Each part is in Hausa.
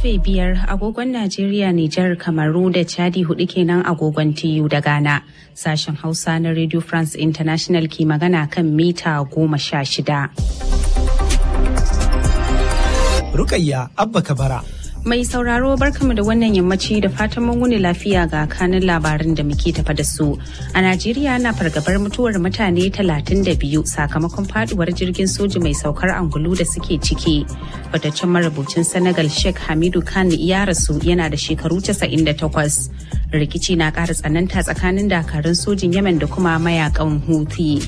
karfe biyar agogon Najeriya, Nijar, Kamaru da Chadi hudu kenan agogon TU da Ghana. Sashen Hausa na Radio France International ke magana kan mita goma sha shida. Rukayya Abba Kabara. Mai sauraro barkamu da wannan yammaci da fatan mun wuni lafiya ga kanin labarin da muke tafa da su. A Najeriya na fargabar mutuwar mutane 32 sakamakon faduwar jirgin soji mai saukar angulu da suke ciki. Fataccen marubucin Senegal Sheikh Hamidu Khan ya rasu yana da shekaru 98. Rikici na ƙara tsananta tsakanin dakarun sojin Yemen da kuma mayakan Houthi.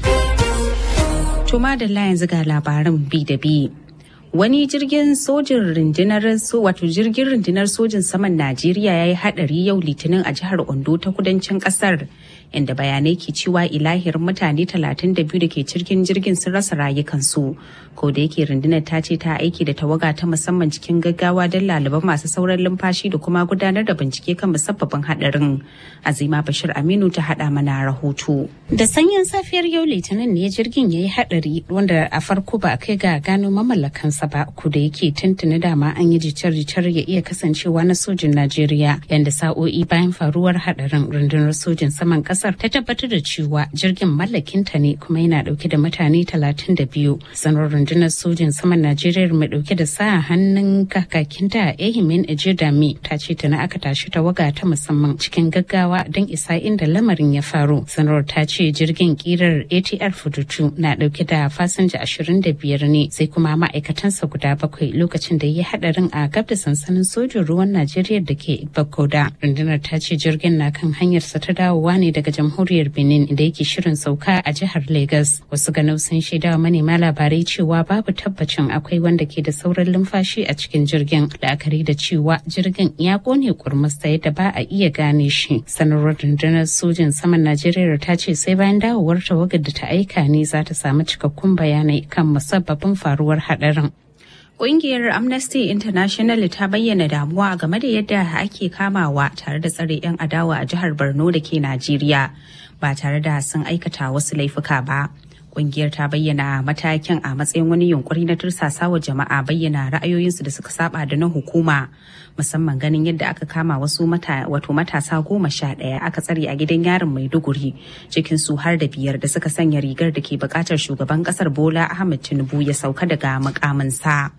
Tuma da yanzu ga labaran bi da bi. wani jirgin sojin rundunar wato jirgin rundunar sojin saman najeriya ya yi hadari yau litinin a jihar ondo ta kudancin kasar inda bayanai ke cewa ilahir mutane 32 da ke cikin jirgin sun rasa rayukansu ko da yake rundunar ta ce ta aiki da tawaga ta musamman cikin gaggawa don laliban masu sauran lumfashi da kuma gudanar da bincike kan musabbabin hadarin azima bashir aminu ta hada mana rahoto da sanyin safiyar yau litinin ne jirgin ya yi hadari wanda a farko ba a kai ga gano mamallakansa ba ku da yake tuntuni dama an yi jicar-jicar ya iya kasancewa na sojin najeriya yanda sa'o'i bayan faruwar hadarin rundunar sojin saman kasar ta tabbatar da cewa jirgin mallakinta ne kuma yana dauke da mutane 32 sanar rundunar sojin saman najeriya mai dauke da sa hannun kakakinta ehimin ejidami ta ce tana aka tashi tawaga ta musamman cikin gaggawa don isa inda lamarin ya faru sanarwar ta ce jirgin kirar atr fudutu na dauke da fasinja 25 ne sai kuma ma'aikatansa guda bakwai lokacin da ya hadarin a gab da sansanin sojin ruwan najeriya da ke bakoda rundunar ta ce jirgin na kan hanyarsa ta dawowa ne daga jamhuriyar benin da yake shirin sauka a jihar lagos wasu ganau sun shaidawa manema labarai cewa babu tabbacin akwai wanda ke da sauran lumfashi a cikin jirgin la'akari da cewa jirgin ya kone kurmus ta yadda ba a iya gane shi sanarwar rundunar sojin saman najeriya ta ce sai bayan dawowar tawagar da ta aika ne za ta samu cikakkun bayanai kan musabbabin faruwar hadarin Ƙungiyar Amnesty International ta bayyana damuwa game da yadda ake kamawa tare da tsare 'yan adawa a jihar Borno da ke Najeriya ba tare da sun aikata wasu laifuka ba. Ƙungiyar ta bayyana matakin a matsayin wani yunkuri na tursasa wa jama'a bayyana ra'ayoyinsu da suka saba da na hukuma musamman ganin yadda aka kama wasu mata wato matasa goma sha ɗaya aka tsare a gidan yarin Maiduguri cikin su har da biyar da suka sanya rigar da ke buƙatar shugaban ƙasar Bola Ahmed Tinubu ya sauka daga mukaminsa.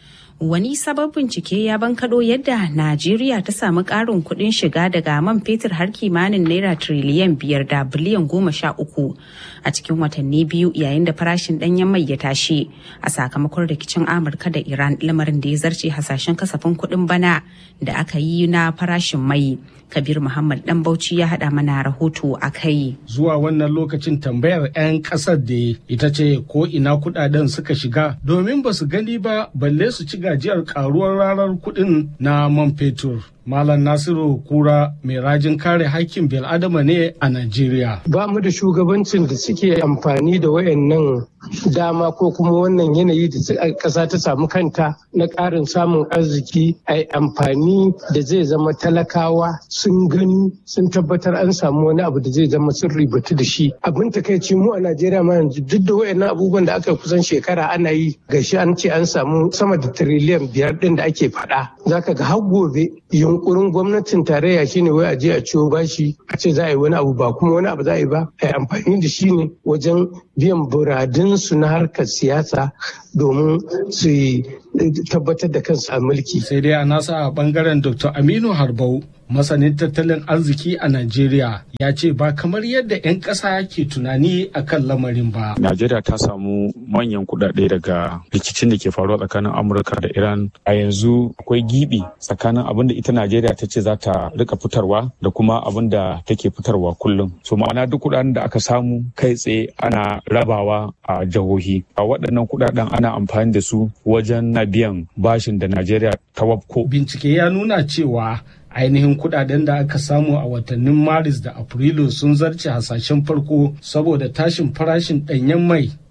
wani sabon bincike ya bankado yadda najeriya ta samu karin kudin shiga daga man fetur har kimanin naira triliyan biyar da biliyan goma sha uku a cikin watanni biyu yayin da farashin danyen mai ya tashi a sakamakon rikicin amurka da iran lamarin da ya zarce hasashen kasafin kudin bana da aka yi na farashin mai kabir muhammad dan bauchi ya hada mana rahoto a kai zuwa wannan lokacin tambayar 'yan kasar da ita ce ko ina kudaden suka shiga domin ba su gani ba balle su ci gajiyar karuwar ranar kudin na man fetur Malam Nasiru Kura mai rajin kare haƙƙin bil'adama ne a Najeriya. Ba mu da shugabancin da suke amfani da wayannan dama ko kuma wannan yanayi da ƙasa ta samu kanta na ƙarin samun arziki a amfani da zai zama talakawa sun gani sun tabbatar an samu wani abu da zai zama sun ribatu da shi. Abin takaici mu a Najeriya ma yanzu duk da wayannan abubuwan da aka kusan shekara ana yi gashi an ce an samu sama da tiriliyan biyar ɗin da ake faɗa. Zaka ga har gobe yunkurin gwamnatin tarayya shine wai a je a ciwo bashi a ce za a yi wani abu ba kuma wani abu za a yi ba a yi amfani da shi ne wajen biyan buradunsu na harkar siyasa domin su tabbatar da kansu a mulki. Sai dai a nasa a bangaren Dr. Aminu Harbau masanin tattalin arziki a Najeriya ya ce ba kamar yadda 'yan ƙasa ke tunani a kan lamarin ba. Najeriya ta samu manyan kuɗaɗe daga rikicin da ke faruwa tsakanin Amurka da Iran. A yanzu akwai gibi tsakanin abin da ita Najeriya ta ce za ta rika fitarwa da kuma abin da take fitarwa kullum. So ma'ana duk kuɗaɗen da aka samu kai tsaye ana rabawa a jihohi. A waɗannan kuɗaɗen ana amfani da su wajen na biyan bashin da Najeriya ta wafko. Bincike ya nuna cewa ainihin kudaden da aka samu a watannin maris da afrilu sun zarce hasashen farko saboda tashin farashin danyen mai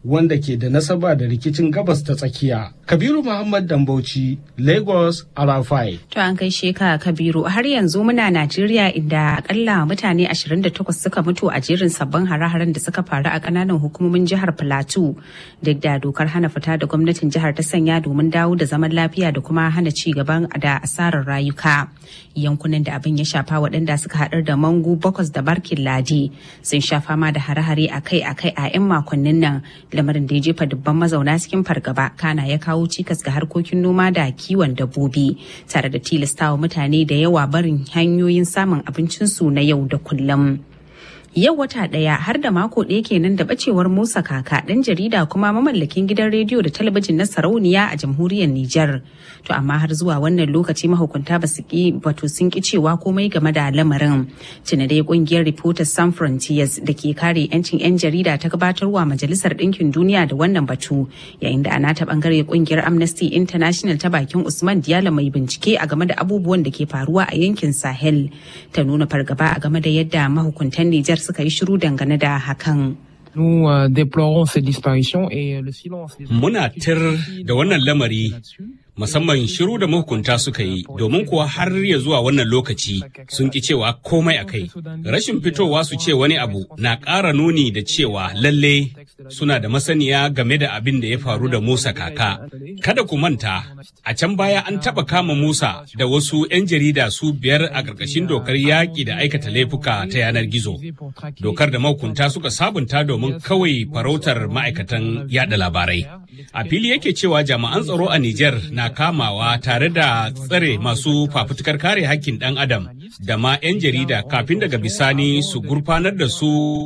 wanda ke da nasaba da rikicin gabas ta tsakiya. Kabiru Muhammad Dambauci, Lagos, Arafai. To an kai sheka Kabiru har yanzu muna Najeriya inda akalla mutane 28 suka mutu a jerin sabbin hare-haren da suka faru a kananan hukumomin jihar Plateau duk da dokar hana fita da gwamnatin jihar ta sanya domin dawo da zaman lafiya da kuma hana ci gaban da asarar rayuka. Yankunan da abin ya shafa waɗanda suka haɗar da Mangu, Bokos da Barkin Ladi sun sha fama da hare-hare akai-akai a 'yan makonnin nan lamarin da ya jefa dubban mazauna cikin fargaba kana ya kawo cikas ga harkokin noma da kiwon dabbobi tare da tilastawa mutane da yawa barin hanyoyin samun abincinsu na yau da kullum. Yau wata ɗaya har da mako ɗaya kenan da bacewar Musa Kaka ɗan jarida kuma mamallakin gidan rediyo da talabijin na sarauniya a jamhuriyar Nijar. To amma har zuwa wannan lokaci mahukunta ba su ki wato sun ki cewa komai game da lamarin. Tuna dai kungiyar Reporters Sans Frontiers da ke kare 'yancin 'yan jarida ta gabatarwa Majalisar Ɗinkin Duniya da wannan batu yayin da a nata bangare kungiyar Amnesty International ta bakin Usman Diallo mai bincike a game da abubuwan da ke faruwa a yankin Sahel. Ta nuna fargaba a game da yadda mahukuntan Nijar suka yi shiru dangane da hakan. Nous euh, déplorons ces disparitions et le silence. des Muna tir da wannan lamari musamman shiru da mahukunta suka yi domin kuwa har ya zuwa wannan lokaci sun ki cewa komai a kai. Rashin fitowa su ce wani abu na ƙara nuni da cewa lalle suna da masaniya game da abin da ya faru da Musa kaka. Kada ku manta, a can baya an taɓa kama Musa da wasu 'yan jarida su biyar a ƙarƙashin dokar yaƙi da aikata laifuka ta yanar gizo. Dokar da mahukunta suka sabunta domin kawai farautar ma'aikatan yada labarai. A fili yake cewa jami'an tsaro a Nijar na kamawa tare da tsare masu fafutukar kare hakkin ɗan adam da ma 'yan jarida kafin daga bisani su gurfanar da su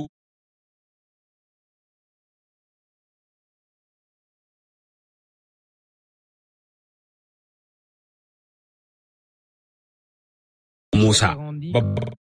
Musa. Babbar